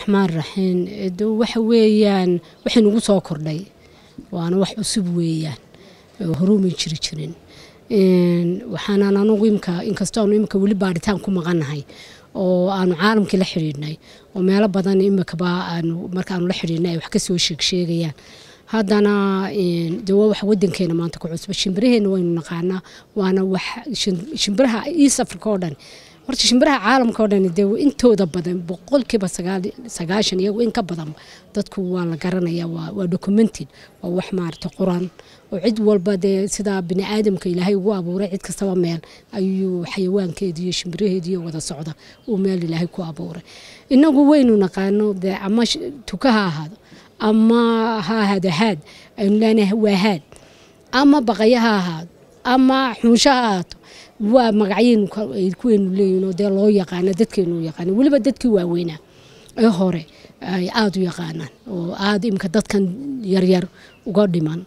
raxmaan raxiim waxa weeyaan waxay nagu soo kordhay waana wax cusub weeyaan horumay jiri jirin waxaanaan anugu imka inkastoo aanu imika weli baadhitaan ku maqannahay oo aanu caalamkii la xidhiidhnay oo meelo badan imikaba aanu markaanu la xidhiidhnay ay wax ka soo sheegsheegayaan haddana de waa wax wadankeena maanta ku cusba shimbiraheena waynu naqaanaa waana wax shimbiraha east africa oo dhan horta shimbiraha caalamka oo dhan dee intooda badan boqolkiiba sagaashan iyagu in ka badan dadku waa la garanaya waa documented waa wax maarata quran oo cid walba dee sidaa bini aadamka ilaahay ugu abuuray cid kastaba meel ayuu xayawaankeedi iyo shimbiraheediiyo wada socda uu meel ilaahay ku abuuray inagu waynu naqaano dee ama tuka ha ahaado ama ha ahaado haad aynu leenahay waa haad ama baqaya ha ahaado ama xunsho ha ahaato waa magacyaynu kuweynu leeyihin oo dee loo yaqaana dadkeenu yaqaana weliba dadkii waaweynaa ee hore ay aada u yaqaanaan oo aada imika dadkan yaryar uga dhiman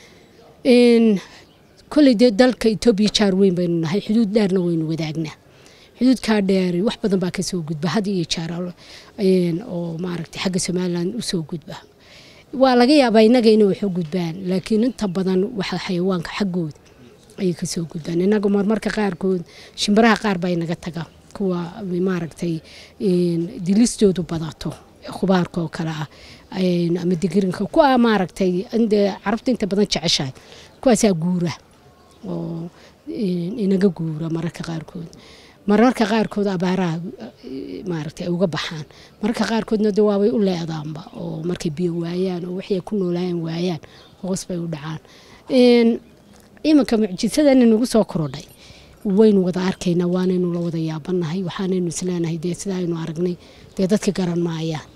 kolley dee dalka etoobiya jaar weyn baynu nahay xuduud dheerna waynu wadaagnaa xuduudkaa dheer wax badan baa kasoo gudba had iyo jaar oo maaragtay xagga somalilan usoo gudba waa laga yaabaa innaga inay wax u gudbaan laakiin inta badan waxa xayawaanka xaggooda ayay kasoo gudbaan inaga marmarka qaarkood shimbiraha qaar baa inaga taga kuwa maaragtay dilistoodu badato khubaarka oo kale ah ama digirinka kuwa maaragtay indee carabta inta badan jeceshahay kuwaasaa guura oo inaga guura mararka qaarkood mararka qaarkood abaaraha maaragtay ay uga baxaan mararka qaarkoodna de waabay u leedaanba oo markay biyo waayaan oo waxay ku noolaayaan waayaan hoos bay u dhacaan iminka mucjisadana nagu soo korodhay waynu wada arkaynaa waanaynu la wada yaabanahay waxaanaynu isleenahay dee sida aynu aragnay dee dadka garan maayaan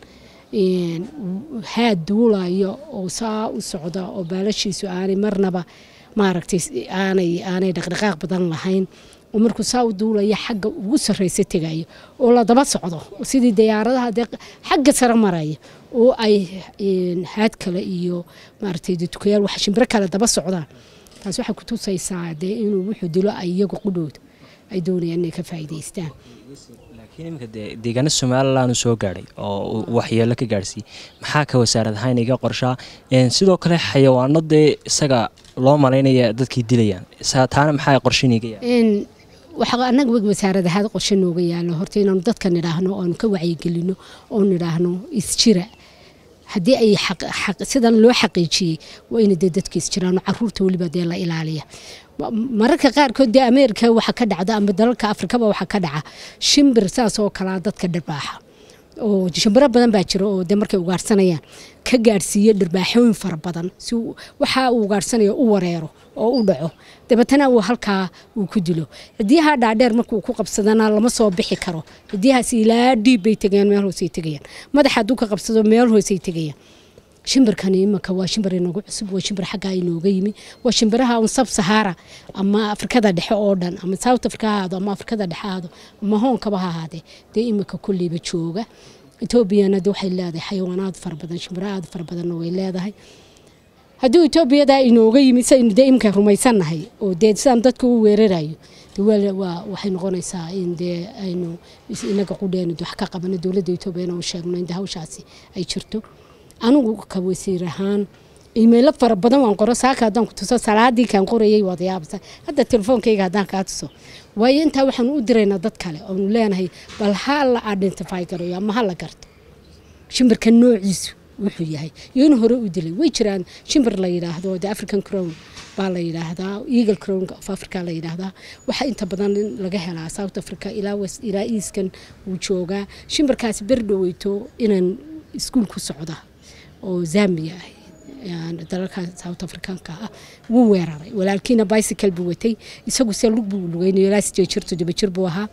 haad duulayo oo saa u socda oo baalashiisu aanay marnaba maaragtay aanay aanay dhaqdhaqaaq badan lahayn oo markuu saa u duulaya xagga ugu sarreysa tegayo oo la daba socdo sidii diyaaradaha dee xagga sare maraya oo ay haad kale iyo maaragtay dukayaal wax shimbiro kale daba socdaan taas waxay ku tusaysaa dee inuu wuxuu dilo ay iyagu qudhooda ay doonayaan inay ka faa'iidaystaan laakiin iminka dee deegaano somalilan soo gaadhay oo waxyeelo ka gaadhsiiyey maxaa ka wasaarad ahaan iga qorshaa sidoo kale xayawaano dee isaga loo malaynaya dadkii dilayaan taana maxaa qorshiniga waxaa anaga wasaarad ahaad qorshe nooga yaalo horta inaanu dadka nidhaahno oanu ka wacyigelino oo nidhaahno isjira haddii ay sidan loo xaqiijiyey waa ina dee dadka isjiraano caruurta weliba dee la ilaaliya mararka qaarkood dee ameerika waxa ka dhacda ama dalalka afrikaba waxa ka dhaca shimbir saas oo kalaa dadka dharbaaxa oo shimbiro badan baa jira oo de markay ugaarhsanayaan ka gaadhsiiya dharbaaxooyin fara badan si waxa uu ugaarhsanayo u wareero oo u dhaco dabeetana uu halkaa uu ku dilo cidiyaha dhaadheer markuu ku qabsadana lama soo bixi karo cidiyahaas ilaa dhiib bay tegayaan meel hoosay tegayaan madaxa hadduu ka qabsado meel hoosay tegayaan shimbirkani imanka waa shimbir inagu cusub waa shimbir xaggaa inooga yimi waa shimbiraha un sab sahara ama afrikada dhexe oo dhan ama south africa ha ahaado ama afrikada dhexe ahaado ama hoonkaba ha ahaadee dee iminka kulleyba jooga etoobiyana de waxay leedahay xayawaanaad fara badan shimbiro aad fara badanna way leedahay haddii etoobiyadaa inooga yimi saynu dee iminka rumaysannahay oo dee sidaan dadka u weerarayo waxay noqonaysaa in dee aynu inaga qudheenu wax ka qabano dowladda etoobiyana u sheegno in de hawshaasi ay jirto anigu ka wasiir ahaan imaylo fara badan waan qoro saaka haddaan ku tuso salaadii kaan qorayay waad yaabasa hadda telefoonkayga haddaan kaa tuso waayo intaa waxaanu u diraynaa dad kale oonu leenahay bal ha la identify garayo ama ha la garto shimbirka noociisu wuxuu yahay iyo in hore u dilay way jiraan shimbir la yidhaahdo the african crown baa la yidhaahdaa eagle crown of africa la yidhaahdaa waxaa inta badan laga helaa south africa ilaa west ilaa easkan wuu joogaa shimbirkaasi berdhoweyto inaan iskuul ku socda oo zambia ah dalalka south africanka ah wuu weeraray walaalkiina bicycle buu watay isagu se lug buu lugeynayo ilaa sideed jir toddoba jir buu ahaa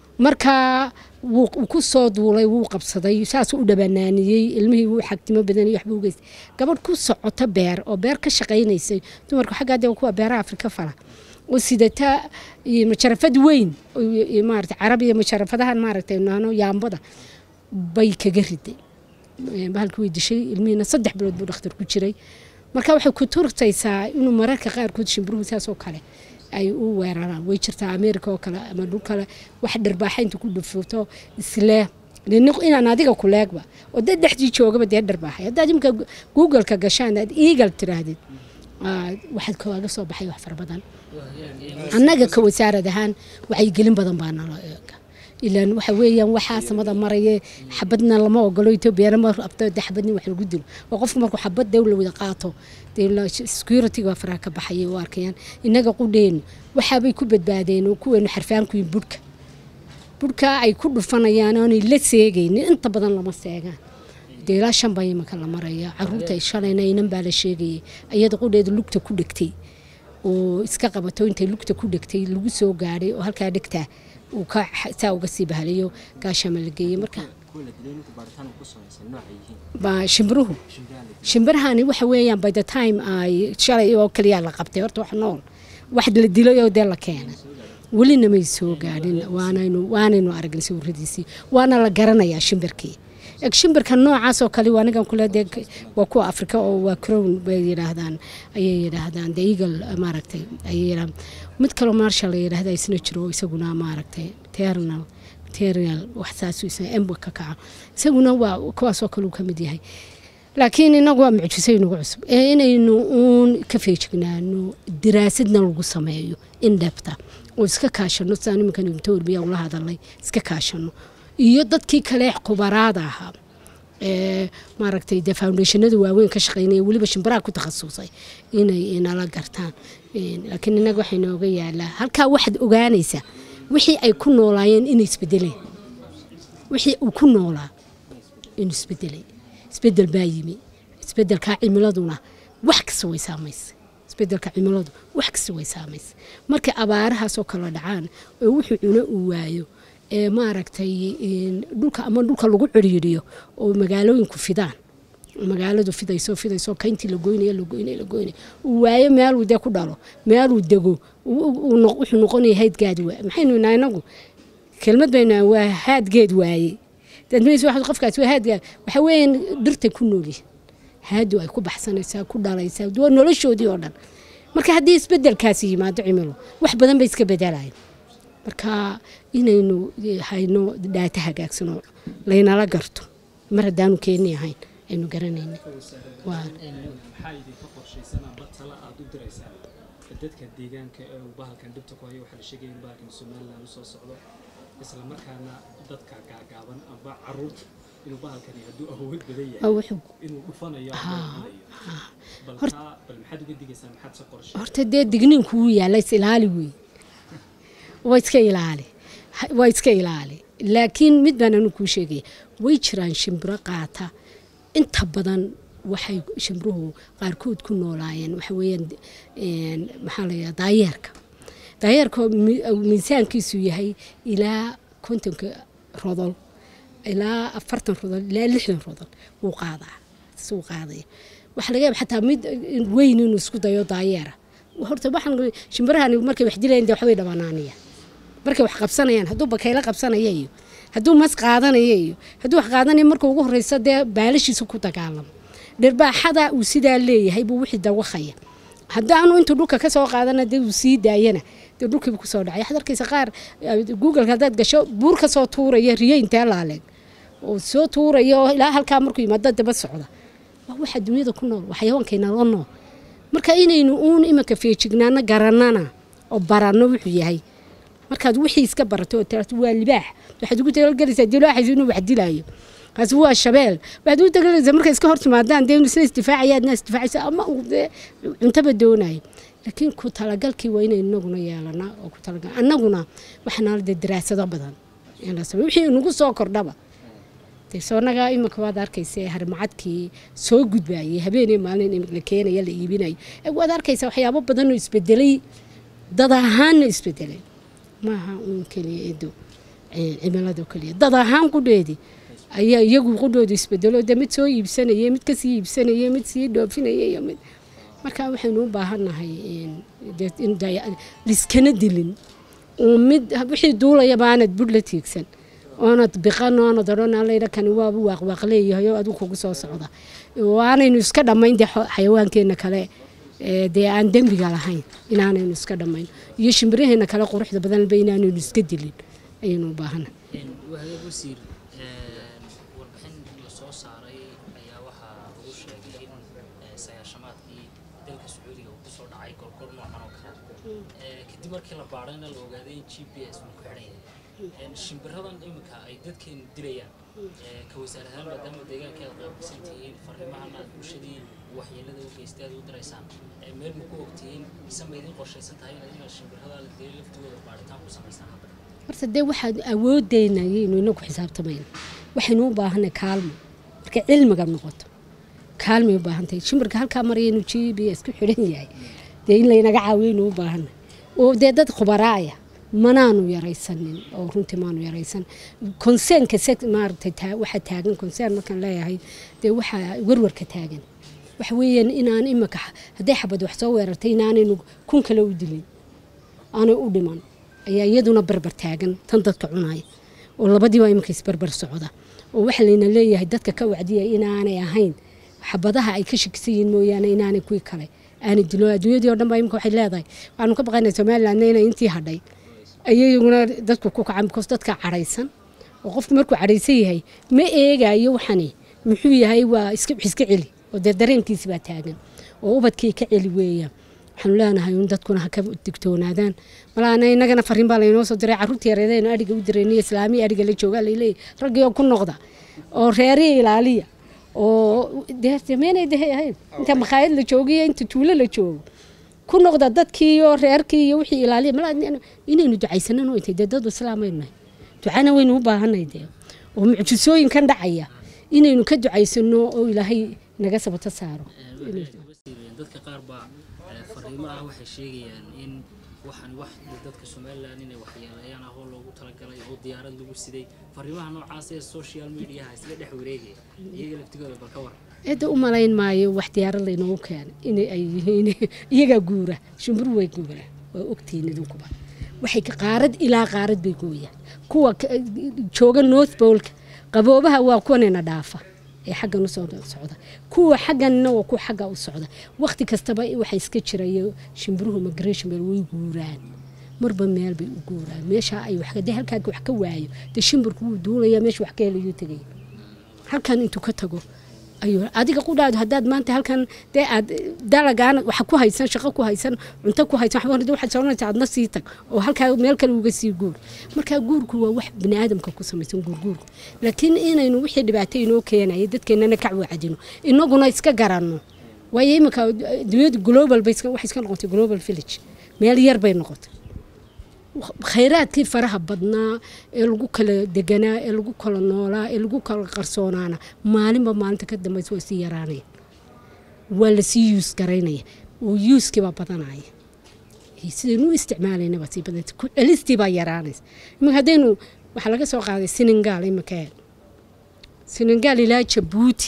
marka wuu ku soo duulay wuu qabsaday saasuu u dhabanaaniyey ilmihii wuu xagtimo badan iyo waxbuu geystay gabadh ku socota beer oo beer ka shaqaynaysay dumarku xaggaa dee kuwa beeraha afrika fala oo sidata majarafad weyn maarata carab iyo majarafadahan maaragtay naano yaambada bay kaga riday bahalkii way dishay ilmihiina saddex bilood buu dhakhtar ku jiray marka waxay ku turtaysaa inuu mararka qaarkood shimbiruhu saas oo kale ay u weeraraan way jirtaa ameerika oo kale ama dhul kale wax dharbaaxa inta ku dhufuto isle inaan adiga ku leegba oo dad dhexdii joogaba dee dharbaaxay haddaad imika googleka gashaan aad eagal tiraahdid waxaad kawaaga soo baxay wax fara badan annaga ka wasaarad ahaan wacyigelin badan baa nala eega ilaan waxa weeyaan waxaa samada maraye xabadna lama ogolo etoobiyana ma rabto de xabadnin wax lagu dilo oo qofku markuu xabad dew la wada qaato security waa faraha ka baxaya u arkayaan innaga qudheenu waxaabay ku badbaadeen oo kuweenu xarfaankuyin budhka budhka ay ku dhufanayaan oonay la seegaynin inta badan lama seegaan dee ilaa shan baa imanka la maraya caruurta shalayna inan baa la sheegayay iyada qudheeda lugta ku dhegtay oo iska qabato intay lugta ku dhegtay lagu soo gaadhay oo halkaa dhegtaa uu ka saa uga sii bahalayo gaashama la geeyey marka ba shimbiruhu shimbirahani waxa weeyaan by the time ay shalay oo kaliya la qabtay horta wax nool wax la dilay oo dee la keenay welina may soo gaadhin waanaynu waanaynu aragnay sawiradiisii waana la garanayaa shimbirkii eg shimbirka noocaas oo kale anigan kule dee waa kuwa afrika oo waa crown bay yidhaahdaan ayay yidhaahdaan the eagle maaragtay ayay yidhahdaan mid kaloo marshal la yidhaahda isna jiro isaguna maaragtay ternal material wax saasuu isna emba ka kaca isaguna waa kuwaasoo kale uu ka mid yahay laakiin inagu waa mucjiso inagu cusub ee inaynu uun ka feejignaano daraasadna lagu sameeyo in dheebta oo iska kaashano sidaan iminkan imto warbiya ula hadalay iska kaashano iyo dadkii kale khubaraada ahaa ee maaragtay de foundationada waaweyn ka shaqeynaya weliba shimbiraha ku takhasusay inay inala gartaan laakiin inaga waxay nooga yaalaa halkaa waxaad ogaanaysaa wixii ay ku noolaayeen inay isbedeleen wixii uu ku noolaa inuu isbedelay isbedel baa yimi isbedelkaa cimiladuna wax kasta way saamaysa isbedelka cimiladu wax kasta way saamaysa markay abaarahaasoo kala dhacaan oo wuxuu cuno uu waayo ee maaragtay dhulka ama dhulka lagu ciriiriyo oo magaalooyinku fidaan magaaladu fidayso fidayso kayntii la goynaya la goynaya la goynaya uu waayo meeluu dee ku dhalo meeluu dego wuxuu noqonaya haydgaad waa maxaynu inaa inagu kelmad baynu waa haadgeed waaye dadmaysa waxaad qofkaas waa haadgaad waxa weeyaan dhirtay ku noolyihin haadu ay ku baxsanaysaa ku dhalaysaa waa noloshoodii oo dhan marka haddii isbedelkaasi yimaado cimilo wax badan bay iska bedelayaan marka inaynu hayno dhaata hagaagsano laynala garto mar haddaanu keeni ahayn aynu garanayna maxaa idinka qorshaysan amba tala aad u diraysaan dadka deegaanka ee uu bahalkan dhibta ku hayo waxaa la sheegaya in bahalkan somaliland usoo socdo isla markaana dadka gaagaaban amba caruurta inuu bahalkani hadduu awood badan yahay inuu dhufanayo bal maxaad uga digaysaa maxaad se qorshe horta dee digniinku wuu yaalla is ilaali wey waa iska ilaali waa iska ilaali laakiin mid baan anu kuu sheegaya way jiraan shimbiro qaata inta badan waxay shimbiruhu qaarkood ku noolaayeen waxa weeyaan maxaa la yidhaha daayeerka daayeerka miisaankiisu yahay ilaa kontonka rodol ilaa afartan rodol ilaa lixdan rodol wuu qaadaa suu qaadaya waxaa laga yaaba xataa mid weyn inuu isku dayo daayeera horta waxaan shimbirahan markay wax dilayaan dee waxbay dhabanaanayaan markay wax qabsanayaan hadduu bakaylo qabsanaya iyo hadduu mas qaadanaya iyo hadduu wax qaadanaya marka ugu horeysa dee baalashiisa ku dagaalamo dhirbaaxada uu sidaa leeyahay buu wixii dawaqaya haddaanu intuu dhulka ka soo qaadana dee uu sii daayana dee dhulkiibu kusoo dhacay waxaad arkaysa qaar googleka haddaad gasho buur ka soo tuuraya riyo intee laaleeg oo soo tuuraya oo ilaa halkaa markuu yimaado daba socda waa waxa dunyada ku nool waxyawaankayna la nool marka inaynu uun imanka feejignaano garanana oo baranno wuxuu yahay markaad wixii iska barato oo tirato waa libaax waxaad ugu talagelaysaa dilaaxaysa inuu wax dilaayo kaasi waa shabeel waxaad ugu talagelaysaa markay iska hortimaadaan dee isna isdifaacaya adna isdifaacaysa ama uu dee cuntaba doonayo laakiin ku talagalkii waa inaynu inaguna yeelanaa oo ku talagal annaguna waxaana dee daraasado badan in la sameeyo wixii nagu soo kordhaba dee soonaga iminka waad arkaysa harimacadkii soo gudbayay habeenii maalin la keenaya la iibinayo waad arkaysa waxyaabo badan oo isbedelay dad ahaanna isbedelay maaha uun keliya edo cimilado keliya dad ahaan qudheedii ayaa iyagu qudhooda isbedelo de mid soo iibsanaya mid kasii iibsanaya mid sii dhoofinaya iyo mid marka waxaynu u baahannahay liskana dilin oo mid wixii duulayaba aanad budh la tiigsan oonad biqan oonad odhan allayda kani waaba waaqwaaq leeyahay oo adigu kugu soo socda waanaynu iska dhammayn dee xayawaankeenna kale dee aan dembiga lahayn inaanaynu iska dhammayn iyo shimbiraheena kale quruxda badanba inaanaynu iska dilin ayaynu u baahana wahagaag wasiir saaray ayaa waxaa lagu sheegay in eh, sagaashamaadkii dalka sacuudiga uu kusoo dhacay gorgor noocan oo kale Eh, kadib markii la baadhayna la ogaaday in g p s uu ku xidhan yahay Eh, shimbiradan iminka ay dadkeenu dilayaan eh, ka wasaar ahaan maadaama deegaanka aad qaabilsan tihiin fariimahan aad bulshadii waxyeelada u geystay aad u diraysaan eh, meel ma ku ogtihiin mise ma idin qorshaysan tahay inaad inaad shimbirada la dilay laftooda baadhitaan ku samaysaan hadda horta dee waxaad awoodeyna ayaynu inagu xisaabtamayna waxaynu u baahanay kaalmo markay cilmiga noqoto kaalmay u baahan tahay shimbirka halkaa maraya inuu g b s ku xidhan yahay dee in laynaga caawiyaynu u baahanay oo dee dad khubaraaya manaanu yaraysanin oo runtii maanu yaraysan konseenka se maaragtay taa waxaa taagan konseen markaan leeyahay dee waxaa warwarka taagan waxa weeyaan inaan imika hadday xabad wax soo weerartay inaanaynu kun kale u dilin aanay u dhiman ayaa iyaduna barbar taagan tan dadka cunaya oo labadiiba iminka isbarbar socda oo waxaa layna leeyahay dadka ka wacdiya inaanay ahayn xabadaha ay ka shakisan yihiin mooyaane inaanay kuwii kale aanay dilo adduunyadii oo dhan baa imika waxay leedahay waxaanu ka baqaynaa somalilandna inay intii hadhay ayaguna dadku ku kacan because dadka cadhaysan oo qofku markuu cadhaysan yahay ma eegayo waxani muxuu yahay waa iska iska celi oo dee dareenkiisi baa taagan oo ubadkii ka celi weeyaan waxaanu leenahay in dadkuna ha ka digtoonaadaan malaana inagana fariin baa laynoo soo diray carruurtii yareedaynu adhiga u dirayniyo islaamiya adhiga la joogaa layleeyahy raggii oo ku noqda oo reerihi ilaaliya oo dee sameynay dehe ahayn inta makhaayad la joogiyo inta tuulo la joogo ku noqda dadkii iyo reerkii iyo wixii ilaaliya malaa inaynu ducaysanan oo intay dee dad islaamaynu nahay ducana waynu u baahanay dee oo mucjisooyinkan dhacaya inaynu ka ducaysano oo ilaahay naga sabato saaro dadka qaar baa eh, fariimo ah waxay sheegayaan in waxaan wax dadka somalilan inay waxyeeleeyaan ah oo loogu talagalay oo diyaarad lagu siday fariimaha noocaas ee social mediaha isla dhex wareegaya iyaga laftigooda bal ka war cidda u malayn maayo wax diyaarad laynoogu keenay inay ay yihiin iyagaa guura shimburu way guura waa ogtihiin idinkuba waxay ka- qaarad ilaa qaarad bay gooyaan kuwa ka- jooga north polka qaboobaha waa kuwanayna dhaafa ee xaggan usoo socda kuwa xagganna waa kuwa xagga u socda waqti kastaba waxa iska jirayo shimbiruhu migration beel way guuraan marba meel bay u guuraan meesha ay wax dee halkaa wax ka waayo dee shimbirku wuu duulaya meesha wax ka helayuu tegaya halkan intuu ka tago ayuu adiga qudhaadu haddaad maanta halkan dee aad dalagaan waxa ku haysan shaqo ku haysan cunto ku haysan waxba hore waxaad soconaysaa adna sii tag oo halkaa meel kale uga sii guur marka guurku waa wax bini aadamka ku samaysan guurguurku laakiin inaynu wixii dhibaato inoo keenaya dadkeennana ka wacdino inaguna iska garanno waayo iminka dunyadu global bay iska- waxay iska noqotay global village meel yar bay noqotay khayraadkii faraha badnaa ee lagu kala deganaa ee lagu kala noolaa ee lagu kala qarsoonaana maalinba maalinta ka dambaysa waa sii yaraanaya waa lasii yuus garaynaya oo yuuskiibaa badanaya iyo sidaynu u isticmaalayna baa sii badanta ku celistii baa yaraanaysa iminka haddaynu waxaa laga soo qaaday senegal iminka senegal ilaa jabuuti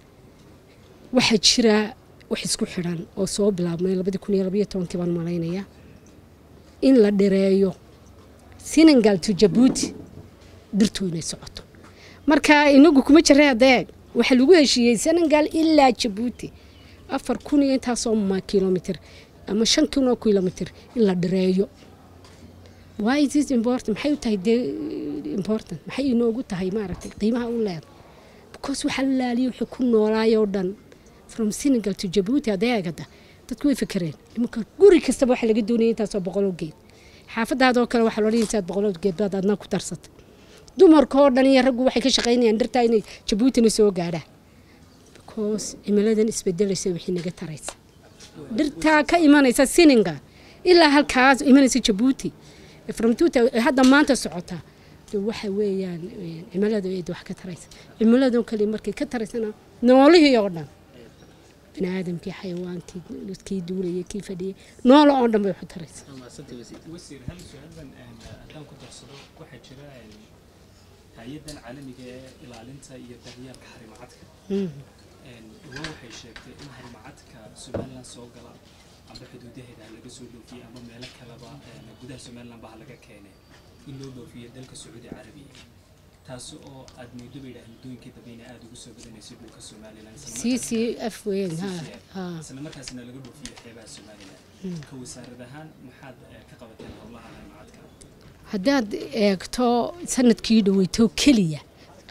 waxaa jira wax isku xidhan oo soo bilaabmay labadii kun iyo labaiyo tobankii baan malaynaya in la dhireeyo senegal to jabuuti dhirtu inay socoto marka inagu kuma jira adeeg waxaa lagu heshiiyey senegal ilaa jabuuti afar kun iyo intaasoo ma kilomitr ama shan kun oo kilomitr in la dhireeyo why is this important maxay u tahay dee important maxay inoogu tahay maaragtay qiimaha u leedahay because waxaa la laaliyo wixii ku noolaayoo dhan from senegal to jabuuti adeegada dadku way fekereen imanka guri kastaba waxaa laga doonaya intaasoo boqoloo geed xaafadaadoo kale waxaa loo intaad boqoloo geed baad adna ku darsatay dumarka oo dhan iyo raggu waxay ka shaqaynayaan dhirtaa inay jabuutina soo gaadhaan because cimiladan isbedelaysa wixii naga taraysa dhirtaa ka imanaysa senegal ilaa halkaas imanaysa jabuuti from two thou- hadda maanta socota de waxa weeyaan eh, cimilada eed wax ka taraysa cimiladoo kale markay ka taraysana noolihii oo dhan bini aadamkii xayawaankii kii duulayay kii fadhiyay noola oo dhan bay wax u taraysa wasiir hal su-aalban een, haddaan ku darsado waxaa jira een, hay-adan caalamiga ee ilaalinta iyo daryeelka xarimacadka een, dhawaan waxay sheegtay in xarimacadka somalilan soo gala amba xuduudaheeda ha laga soo dhoofiyey ama meelo kaleba een, gudaha somalilan ba ha laga keenay in loo dhoofiyo dalka sacuudi carabiya taasi oo aad moodo bay dhahay muddooyinkii dambe inay aada ugu soo badanaysay dhulka somalilan isla c c markaasna- f weyn ha ha isla markaasna laga dhoofiyo xeebaha somalilan ka wasaarad ahaan maxaad eh, ka qabateen howlaha xarimacadka haddaad eegto sanadkii dhaweyto keliya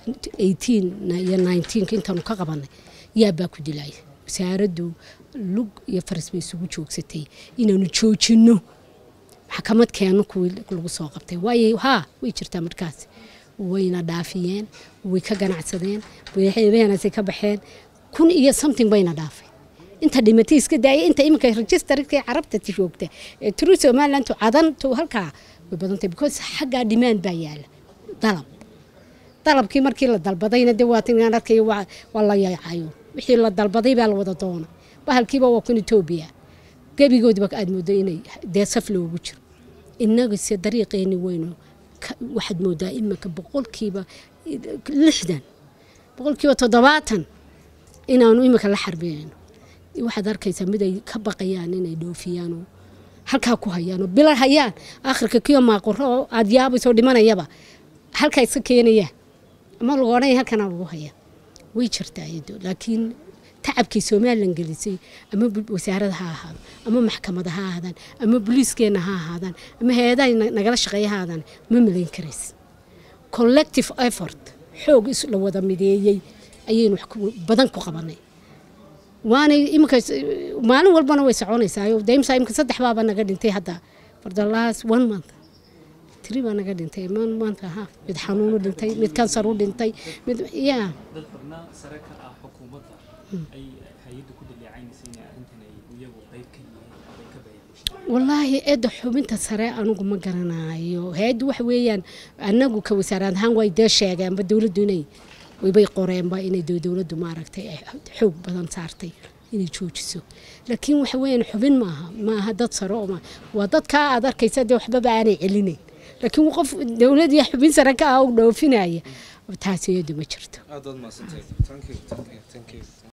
eighteen iyo nineteenka intaanu ka qabanay yaabaa ku dilaya wasaaraddu lug iyo faras bay isugu joogsatay inaanu joojinno maxkamad keeno kuwii lagu soo qabtay waayo haa way jirtaa markaas wayna dhaafiyeen way ka ganacsadeen wayheenasay ka baxeen kun iyo something bayna dhaafay inta dhimatay iska daaya inta iminka registerka carabta joogta ee turu somaliland cadan to halkaa way badantay because xaggaa demand baa yaala dalab dalabkii markii la dalbadayna de waa tinaan arkay waa waa la yaacayo wixii la dalbaday baa la wada doona bahalkiiba waa kun etoobiya gebigoodiba aad moodo inay dee saf loogu jiro innagase dariiqeeni weynu waxaad moodaa iminka boqolkiiba lixdan boqolkiiba toddobaatan inaanu iminka la xarbinayno waxaad arkaysaa mid ay ka baqayaan inay dhoofiyaanoo halkaa ku hayaanoo bila hayaan akhirka kiyo maaquro oo aad yaabaysoo dhimanayaba halkaa iska keenayaan ama lagu odhanaya halkana lagu hayaa way jirtaa iyado laakiin tacabkii somalilan gelisay ama wasaarada ha ahaado ama maxkamada ha ahaadaan ama boliiskeena ha ahaadaan ama hay-adaha nagala shaqeeya ha ahaadaan ma malayn karays collective effort xoog is la wada mideeyey ayaynu wax badan ku qabanay waanay iminka maalin walbana way soconaysaa daimsa imika saddex baaba naga dhintay hadda for the last one month tiri baa naga dhintay one month aha mid xanuunu dhintay mid kansar u dhintay mid yaa dad xubnaa sare ka ah xukuumadda ay hay-addu ku dhaleecaynaysa inay arrintan ay iyagu qayb ka yihiin ay ka bayaabushay wallaahi eedda xubinta sare anugu ma garanayo hay-addu waxa weeyaan anagu ka wasaarad ahaan way dee sheegeenba dowladdu inay waybay qoreenba inay dowladdu maaragtay ay xoog badan saartay inay joojiso laakiin waxa weeyaan xubin maaha maaha dad sare oo ma waa dadkaa aad arkaysa dee waxbaba aanay celinayn laakiin qof dowladii xubin sare ka ah u dhoofinaya taasi iyadu ma jirto aad baad mahadsantahay thank you thank you thank you